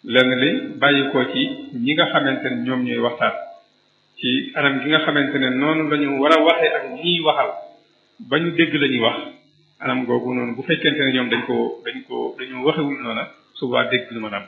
lenn li bàyyi ko ci ñi nga xamante ne ñoom ñooy waxtaan ci anam gi nga xamante ne noonu la ñu war a waxee ak ñiy waxal ba ñu dégg la ñuy wax anam googu noonu bu fekkente ne ñoom dañ ko dañ ko dañu waxewul noona subaa dégg lu ma am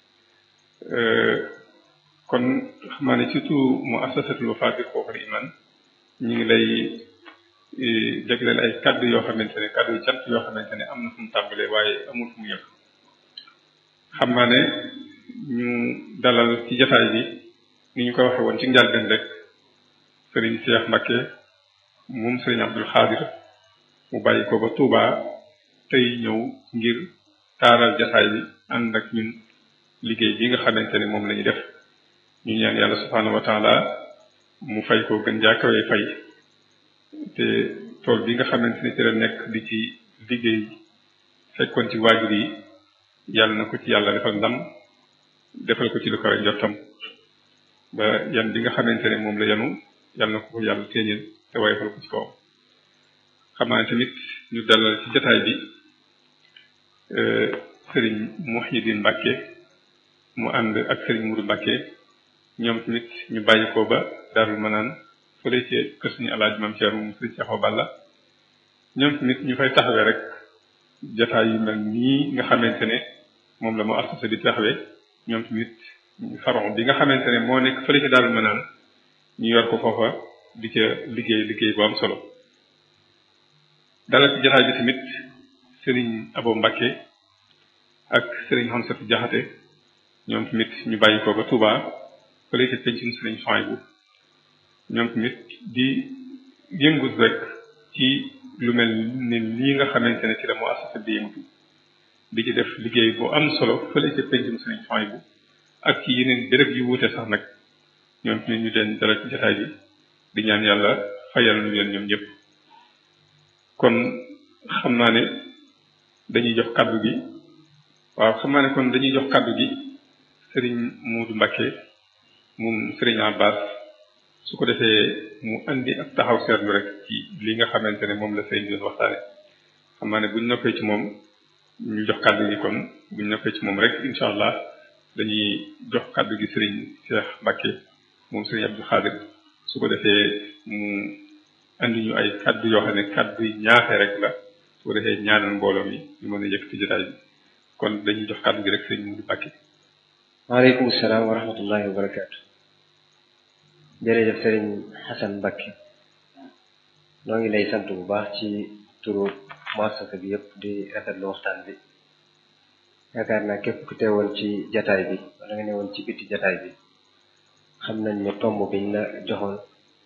kon xam naa ne surtout mu asasatul Wafa bi xooxal iman ñu ngi lay jagleel ay kaddu yoo xamante ne kaddu yu cant yoo xamante ne am na fu mu tàmbalee waaye amul fu mu yem xam naa ne ñu dalal ci jataay bi ni ñu ko waxee woon ci njàlbeen rek sëriñ Cheikh Mbacké moom sëriñ Abdul Xaadir mu bàyyi ko ba Touba tey ñëw ngir taaral jataay bi ànd ak ñun liggéey bi nga xamante ne moom la ñu def ñu ñaan yàlla subhaanahu wa taala mu fay ko gën jaakawee fay te tool bi nga xamante ne ci la nekk di ci liggéey fekkoon ci waajur yi yàlla na ko ci yàlla defal ndam defal ko ci lu kawe njottam ba yan bi nga xamante ne moom la yanu yàlla na ko ko yàlla téeñal te wayfal ko ci kawam xam naa ne tamit ñu dalal ci jataay bi sëriñ Muhyiddin Mbàkke mu ànd ak sëriñ Mudu Mbàkke ñoom tamit ñu bàyyi ko ba Daarul Manaan fële ci kër suñu alaaj Maam Ceerno moom sëriñ Seexu Balla ñoom tamit ñu fay taxawee rek jataay yu mel nii nga xamante ne moom la mu associé di taxawee ñoom tamit faron bi nga xamante ne moo nekk fële ci Daarul Manaan ñu yor ko foofa di ca liggéey liggéey bu am solo dalal ci jataay bi tamit sëriñ Abo Mbàkke ak sëriñ Xamsatu Jaxate ñoom tamit ñu bàyyi ko ba Touba fële ci pencum sëriñ Sohaybu ñoom tamit di yëngut rek ci lu mel ne lii nga xamante ne ci la mu associé di yëngutu di ci def liggéey bu am solo fële ci pencum sëriñ Sohaybu ak ci yeneen béréb yu wuute sax nag ñoom tamit ñu leen dalal ci jataay bi di ñaan yàlla fayal ñu leen ñoom ñëpp kon xam naa ne dañuy jox kàddu gi waaw xam naa ne kon dañuy jox kàddu gi sëriñ Muudu Mbàkke moom sëriñ Abbas su ko defee mu andi ak taxaw seetlu rek ci li nga xamante ne moom la sëriñ bi doon waxtaane xam naa ne buñ noppee ci moom ñu jox kàddu gi kon buñ noppee ci moom rek incha allah dañuy jox kàddu gi sëriñ Cheikh Mbàkke moom sëriñ Abdou Xaadir su ko defee mu andi ñu ay kàddu yoo xam ne kàddu yi ñaaxee rek la su ko defee ñaanal mbooloo mi ñu mën a yëkkati jotaay bi kon dañuy jox kàddu gi rek sëriñ Muudu Mbàkke waaleykum salaam wa rahmatullahi wa barakaatu jërëjëf sëriñ Xasan Mbàkke noo ngi lay sant bu baax ci turu muassasa bi yëpp di rafetlu waxtaan bi yaakaar naa képp ku teewoon ci jataay bi wala nga newoon ci biti jataay bi xam nañ ne tomb biñ la joxoon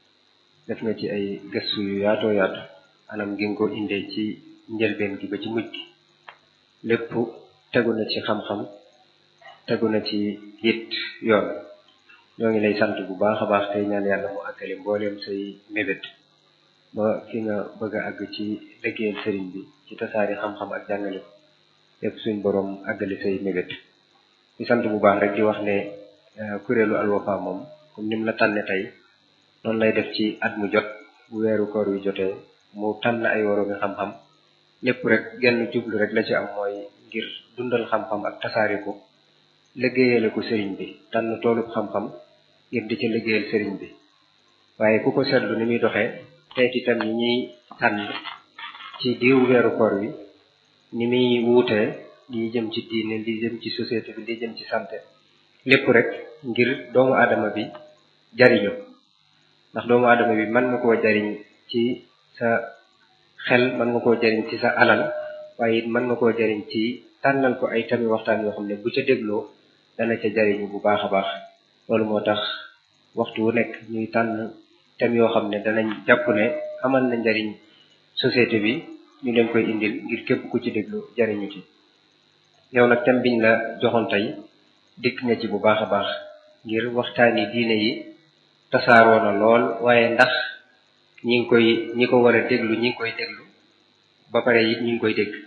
def nga ci ay gëstu yu yaatoo yaatu anam gi nga ko indee ci njëlbeen gi ba ci mujj gi lépp tegu na ci xam-xam tegu na ci it yoon ñoo ngi lay sant bu baax a baax tey ñaan yàlla mu àggale mbooleem say mébét ba fi nga bëgg a àgg ci liggéeyal sëriñ bi ci tasaari xam-xam ak jàngale ko lépp suñ boroom àggale say mébét di sant bu baax rek di wax ne kuréelu Al Wafa moom comme ni mu la tànne tey noonu lay def ci at mu jot bu weeru koor wi jotee mu tànn ay woroomi xam-xam lépp rek genn jublu rek la ci am mooy ngir dundal xam-xam ak tasaari ko liggéeyale ko sëriñ bi tànn toolub xam-xam ngir di ca liggéeyal sëriñ bi waaye ku ko seetlu ni muy doxee xeeti itam yi ñuy tànn ci diiru weeru koor wi ni muy wuutee li jëm ci diine li jëm ci société bi li jëm ci santé lépp rek ngir doomu aadama bi jariñu ndax doomu aadama bi mën nga koo jariñ ci sa xel mën nga koo jariñ ci sa alal waaye it mën nga koo jariñ ci tànnal ko ay tami waxtaan yoo xam ne bu ca dégloo dana ca jariñu bu baax a baax loolu moo tax waxtu wu nekk ñuy tànn tem yoo xam ne danañ jàpp ne amal na njariñ société bi ñu leen koy indil ngir képp ku ci déglu jariñu ci yow nag tem biñ la joxoon tey dikk nga ci bu baax a baax ngir waxtaani diine yi tasaaroo na lool waaye ndax ñi ngi koy ñi ko war a déglu ñi ngi koy déglu ba pare it ñi ngi koy dégg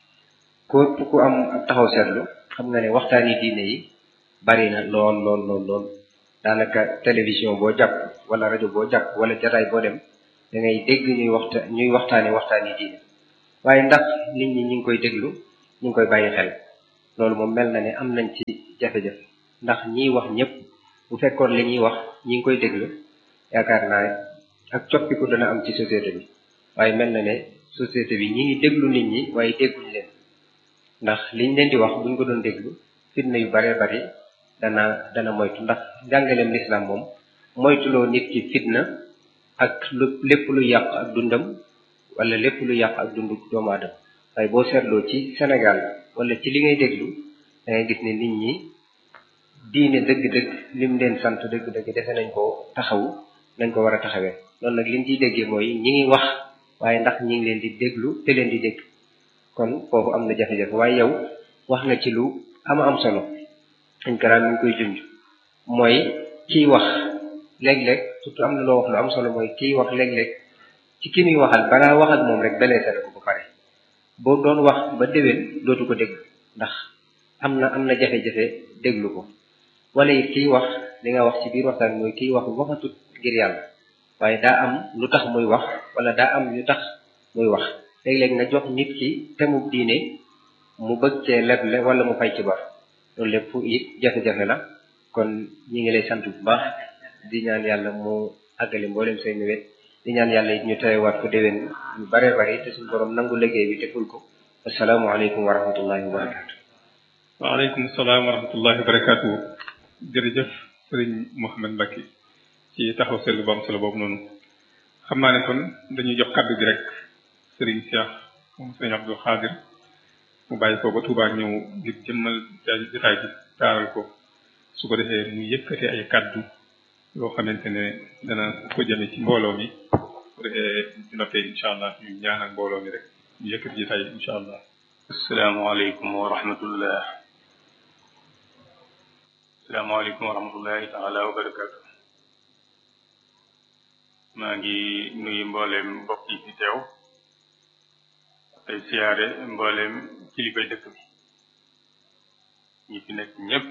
ko ku am ak taxaw seetlu xam nga ne waxtaani diine yi bari na lool lool lool lool daanaka télévision boo jàpp wala rajo boo jàpp wala jataay boo dem da ngay dégg ñuy waxta ñuy waxtaane waxtaani diine waaye ndax nit ñi ñi ngi koy déglu ñi ngi koy bàyyi xel loolu moom mel na ne am nañ ci jafe-jafe ndax ñiy wax ñëpp bu fekkoon li ñuy wax ñi ngi koy déglu yaakaar naa ak coppiku dana am ci société bi waaye mel na ne société bi ñi ngi déglu nit ñi waaye dégguñ leen ndax liñ leen di wax buñ ko doon déglu fitna yu baree bari dana dana moytu ndax njàngaleem lislaam moom moytuloo nit ki fitna ak lu lépp lu yàq ak dundam wala lépp lu yàq ak dundu doomu aadama waaye boo seetloo ci Sénégal wala ci li ngay déglu da ngay gis ne nit ñi diine dëgg-dëgg lim leen sant dëgg-dëgg defe nañ ko taxawu nañ ko war a taxawee loolu nag liñ ciy déggee mooy ñi ngi wax waaye ndax ñi ngi leen di déglu te leen di dégg kon foofu am na jafe-jafe waaye yow wax nga ci lu ama am solo dañ ko mi ngi koy junj mooy kiy wax léeg-léeg surtout am na loo wax lu am solo mooy kiy wax léeg-léeg ci ki muy waxal balaa wax ak moom rek beleese na ko ba pare boo doon wax ba déwén dootu ko dégg ndax am na am na jafe-jafe déglu ko wala it kiy wax li nga wax ci biir waxtaan mooy kiy wax waxatut ngir yàlla waaye daa am lu tax muy wax wala daa am yu tax muy wax léeg-léeg nga jox nit ki temu diine mu bëgg cee leble wala mu fay ci bor loolu lépp it jafe-jafe la kon ñi ngi lay sant bu baax di ñaan yàlla mu àggale mboolem say nawet di ñaan yàlla it ñu terewaat ko déwén yu bare bare te suñu borom nangu liggéey bi te ful ko asalaamaaleykum wa rahmatullahi wa barakaatu. waaleykum salaam wa rahmatullahi wa barakaatu. jërëjëf sëriñ Mouhamed Mbacke ci taxaw seetlu bu am solo boobu noonu xam naa ne kon dañuy jox kàddu gi rek sëriñ Cheikh moom sëriñ Abdou Khadir mu bàyyi ko ba Touba ñëw ngir jëmmal jotaay bi taaral ko su ko defee mu yëkkate ay kàddu yoo xamante ne dana ko jëme ci mbooloo mi su ko defee di noppee incha allah ñu ñaanal mbooloo mi rek ñu yëkkati jotaay bi incha allah. asalaamaaleykum wa rahmatullah asalaamaaleykum wa rahmatullahi taala wa barakaatu maa ngi nuyu mbooleem mbokk yi fi teew tey siyaare mbooleem kilifay dëkk bi ñi fi nekk ñépp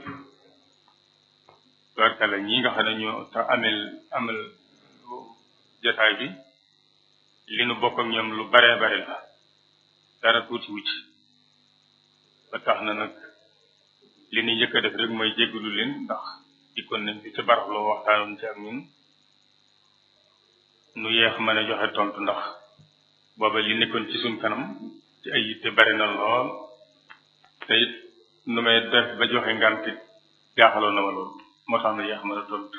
barkala ñi nga xam ne ñoo tax amel amal jotaay bi li nu bokk ak ñoom lu baree bare la dara tuuti wucc ba tax na nag li ni njëkk a def rek mooy jéggalu leen ndax dikkoon nañ fi ca barax loo waxtaanoon ci ak ñun nu yeex mën a joxe tontu ndax booba li nekkoon ci suñ kanam ci ay yitte bari na lool te it nu may def ba joxe ngànt jaaxaloon na ma lool moo tax na yeex mën a tontu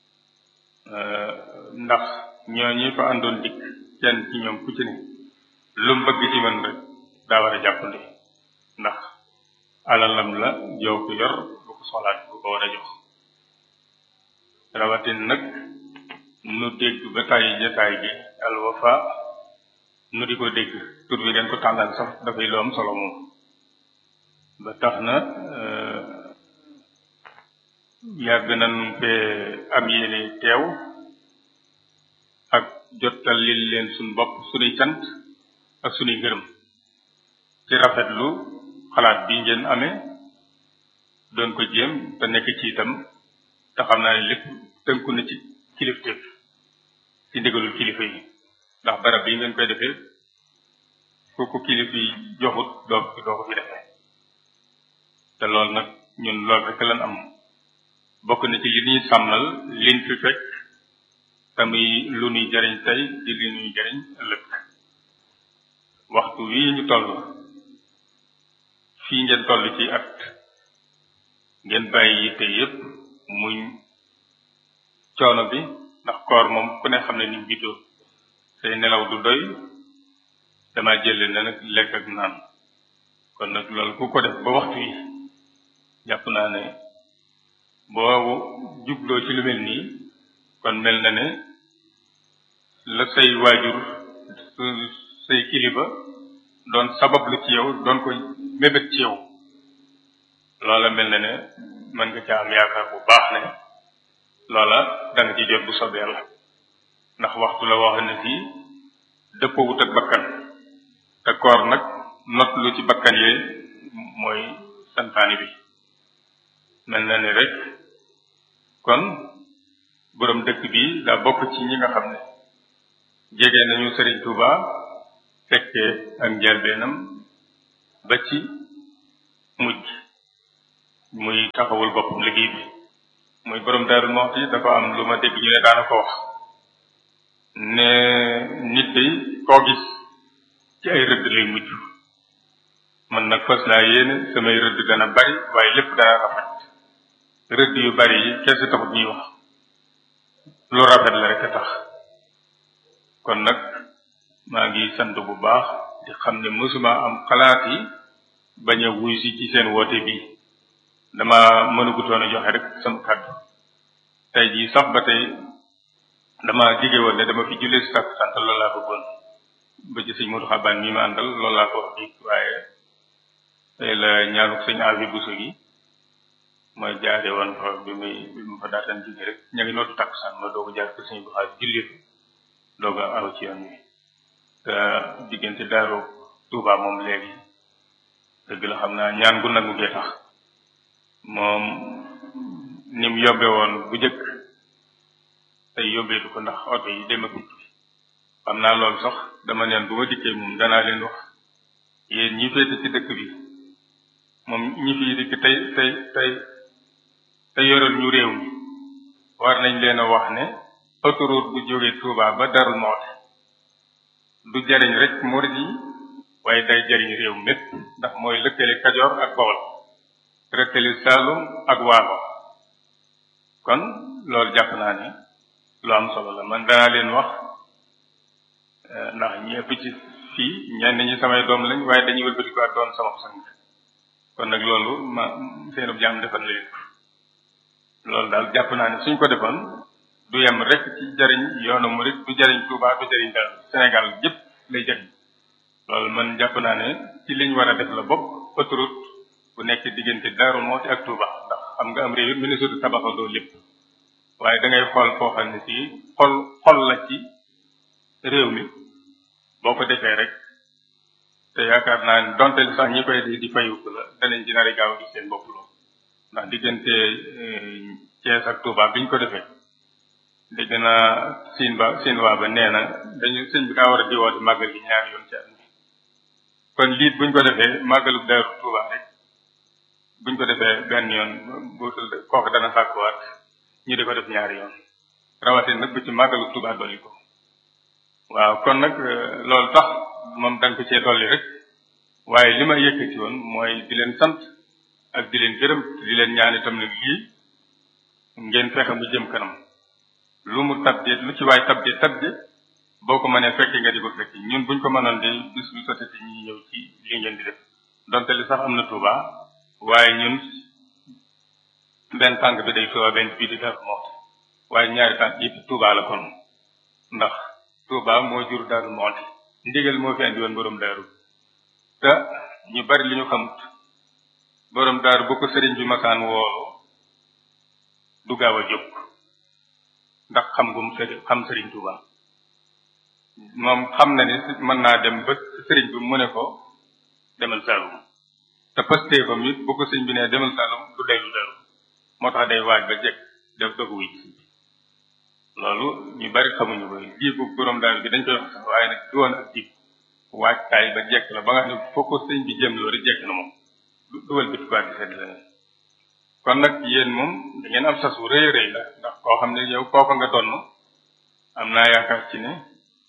ndax ñooñu fa àndoon dikk kenn ci ñoom ku ci ne lu mu bëgg ci man rek daa war a jàppandi ndax alalam la jow ko yor bu ko soxlaat bu ko war a jox rawatin nag nu dégg ba tàyyi jotaay bi Al Wafa nu di ko dégg tur bi den ko tàllal sax dafay lu am solo moom ba tax na yàgg nañ fee am yéene teew ak jottal lil leen suñ bopp suñuy cant ak suñuy ngërëm ci rafetlu xalaat bi ngeen amee doon ko jéem te nekk ci itam te xam naa ne lépp tënku na ci kilifteef ci ndigalul kilifa yi ndax barab bi ngeen koy defee ku ko kilifa yi joxut doo doo ko fi defee te loolu nag ñun loolu rek lan am bokk na ci li ñuy sàmmal liñ fi fekk te muy lu ñuy jariñ tey di li ñuy jariñ ëllëg waxtu wii ñu toll fii ngeen toll ci at ngeen bàyyi yitte yépp muñ coono bi ndax koor moom ku ne xam ne ni bidoo say nelaw du doy dama jële na nag lekk ak naan kon nag loolu ku ko def ba waxtu yi jàpp naa ne boo jubloo ci lu mel nii kon mel na ne la say waajur say kilifa doon sabab lu ci yow doon ko mébét ci yow loola mel na ne mën nga ca am yaakaar bu baax ne loola da nga ci jot bu soobee yàlla ndax waxtu la wax ne fii dëppoowut ak bakkan te koor nag not lu ci bakkan yee mooy santaani bi mel na ne rek kon borom dëkk bi daa bokk ci ñi nga xam ne jege nañu Sëriñ Tuuba fekkee ak njëlbeenam ba ci mujj muy taxawul boppam liggéey bi muy borom Daaru Muxti dafa am lu ma dégg ñu ne daana ko wax ne nit day koo gis ci ay rëdd lay mujj man nag fas laa yéene samay rëdd dana bari waaye lépp dana rafet rëdd yu bari yi kese taxut ñuy wax lu rafet la rek a tax kon nag maa ngi sant bu baax di xam ne mësuma am xalaat yi bañ a wuy si ci seen woote bi dama mënugutoon a joxe rek sama kàddu tey jii sax ba tey dama dige woon ne dama fi jullee si sàkk sant loolu laa bëggoon ba ci sëñ Modou Xabaan mi ma àndal loolu laa ko wax bi waaye tey la ñaanuk sëñ Afi Buso gi mooy jaare woon fa bi muy bi mu fa daataan jóge rek ña ngi nootu takkusaan ma doog a jaar ko sëñ bu xaar julli fa doog a aw ci yoon wi te diggante daaru Tuubaa moom léegi dëgg la xam naa ñaan gu nangu gee tax moom ni mu yóbbe woon bu njëkk tey yóbbeetu ko ndax oto yi dem ak dikk xam naa loolu sax dama neen bu ma dikkee moom danaa leen wax yéen ñi féete ci dëkk bi moom ñi fi dikk tey tey tey te yoral ñu réew mi war nañ leen a wax ne autoroute bu jógee Touba ba Darou Moukhty du jariñ rek murid yi waaye day jariñ réew mépp ndax mooy lëkkale Kajoor ak Bawol lëkkale Saalum ak Waalo kon loolu jàpp naa ne lu am solo la man danaa leen wax ndax ñi ëpp ci fii ñenn ñi samay doom lañ waaye dañuy wëlbati ko doon sama sang kon nag loolu ma seenub jaam defal na leen ko loolu daal jàpp naa ne suñ ko defoon du yem rek ci jariñ yoonu murit du jariñ Touba du jariñ dara Sénégal yëpp lay jariñ loolu man jàpp naa ne ci liñ war a def la bopp autoroute bu nekk diggante Darou Moukhty ak Touba ndax xam nga am réew ministre tabaxandoo lépp waaye da ngay xool foo xam ne si xol xol la ci réew mi boo ko defee rek te yaakaar naa ne donte sax ñi koy di di fayuk la danañ ci nari gaaw gis seen bopp loolu ndax diggante Thiès ak Touba biñ ko defee dégg naa siin ba siin waa ba nee na dañu sëñ bi daa war a di woote màggal gi ñaari yoon ci at mi kon liit buñ ko defee màggalu Daaru Touba rek buñ ko defee benn yoon buutul kooku dana sàkkuwaat ñu di ko def ñaari yoon rawatina nag bu ci màggalu Touba dolli ko waaw kon nag loolu tax moom dañ ko cee dolli rek waaye li ma yëkkati woon mooy di leen sant ak di leen gërëm di leen ñaan itam nag lii ngeen fexe mu jëm kanam lu mu tabde lu ci waay tabde tabde boo ko mënee fekke nga di ko fekki ñun buñ ko mënoon de bis bu sotati ñi ñëw ci li ngeen di def donte li sax am na Touba waaye ñun benn tànk bi day Touba benn bii di Darou Moukhty waaye ñaari tànk yëpp Touba la kon ndax Touba moo jur Darou Moukhty ndigal moo fi andi woon borom daaru te ñu bari li ñu xamut borom daaru bu ko sëriñ bi masaan woolu du gaaw a jóg ndax xam gum sëriñ xam sëriñ Touba moom xam na ni mën naa dem ba sëriñ bi mu ne ko demal Saalum te pëstee ko it bu ko sëriñ bi ne demal Saalum du dellu daaru moo tax day waaj ba jekk def dogu wi loolu ñu bari xamuñu ko jiibu borom daaru bi dañ koy wax sax waaye nag du woon ak jiib waajtaay ba jekk la ba nga xam ne foo ko sëñ bi jëm loolu jekk na moom du duwal bit quoi di sedd leneen kon nag yéen moom da ngeen am sas wu rëy a rëy la ndax koo xam ne yow kooka nga donn am naa yaakaar ci ne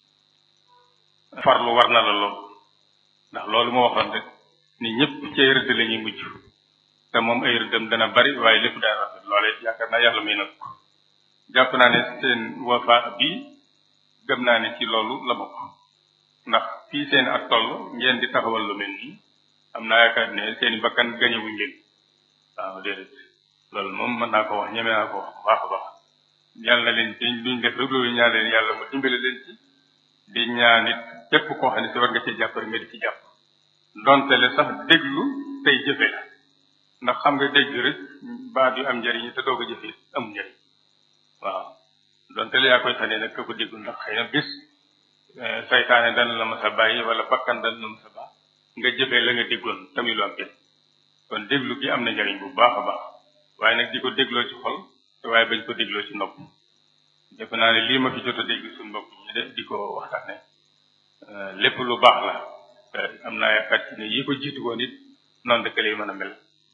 farlu war na la lool ndax loolu moo waxoon rek ni ñëpp ci ay rëdd la ñuy mujj te moom ay rëddam dana bari waaye lépp daa rafet loolee yaakaar naa yàlla may na ko jàpp naa ne seen wafa bi gëm naa ne ci loolu la bokk ndax fii seen at toll ngeen di taxawal lu mel nii am naa yaakaar ne seen i bakkan gañewuñ leen waaw déedéet loolu moom mën naa ko wax ñeme naa ko wax bu baax a baax yàlla na leen ci duñ def rek loolu ñaan leen yàlla mu dimbale leen ci di ñaan it képp koo xam ne si war nga ci jàpp rek nga di ci jàpp donte le sax déglu tey jëfe la ndax xam nga dégg rek baat yu am njëriñ te doog a jëfe am njëriñ waaw donte la yaa koy tane nag ka ko déglu ndax xëy na bis saytaane dana la mas a bàyyi wala bakkan dana la mas a baax nga jëfee la nga déggoon tamit lu am njëriñ kon déglu gi am na njëriñ bu baax a baax waaye nag di ko dégloo ci xol te waaye bañ ko dégloo ci nopp defe naa ne lii ma fi jot a dégg suñu mbokk ñi de di ko waxtaane lépp lu baax la am naa yaakaar ci ne yi ko jiitu woon it noonu dëkk lay mën a mel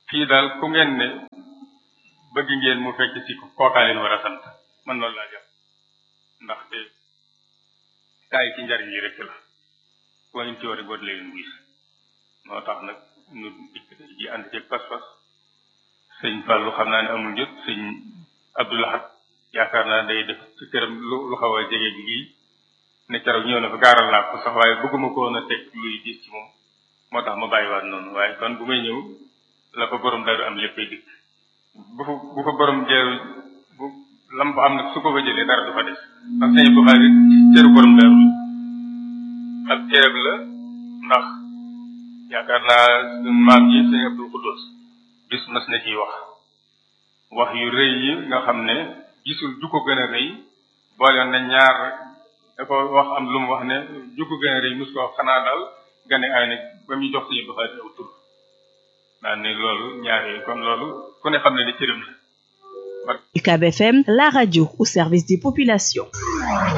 fii daal ku ngeen ne bëgg ngeen mu fekk ci kookaa leen war a sant man loolu laa jàpp ndaxte gaa yi ci njariñ yi rek la koo ñu ci war a boot leen gis moo tax nag ñu ji ànd ceeg pas-pas sëñ Fallou xam naa ne amul jot sëñ Abdoulahat yaakaar naa day def ci këram lu lu xaw a jege bi gii ne keroog ñëw na fa gaaral naa ko sax waaye bëgguma ko woon a teg luy gis ci moom moo tax ma bàyyiwaat noonu waaye kon bu may ñëw la ko borom daru am léppay dikk bu fa bu fa borom jeeru bu lam fa am nag su ko fa jëlee dara du fa des ndax sëñ bu xaari cëru borom daru ak ceeb la ndax yaakaar naa maam yi sëñ Abdul Xuddoos bis mas na ciy wax wax yu rëy yi nga xam ne gisul ju ko gën a rëy boole na ñaar da ko wax am lu mu wax ne ju ko gën a rëy mus ko wax xanaa daal gane ay nag ba muy jox sëñ Abdul Xaadir aw tur daan ne loolu ñaar yooyu kon loolu ku ne xam ne ni cëram la UCAB FM, la radio au service des populations.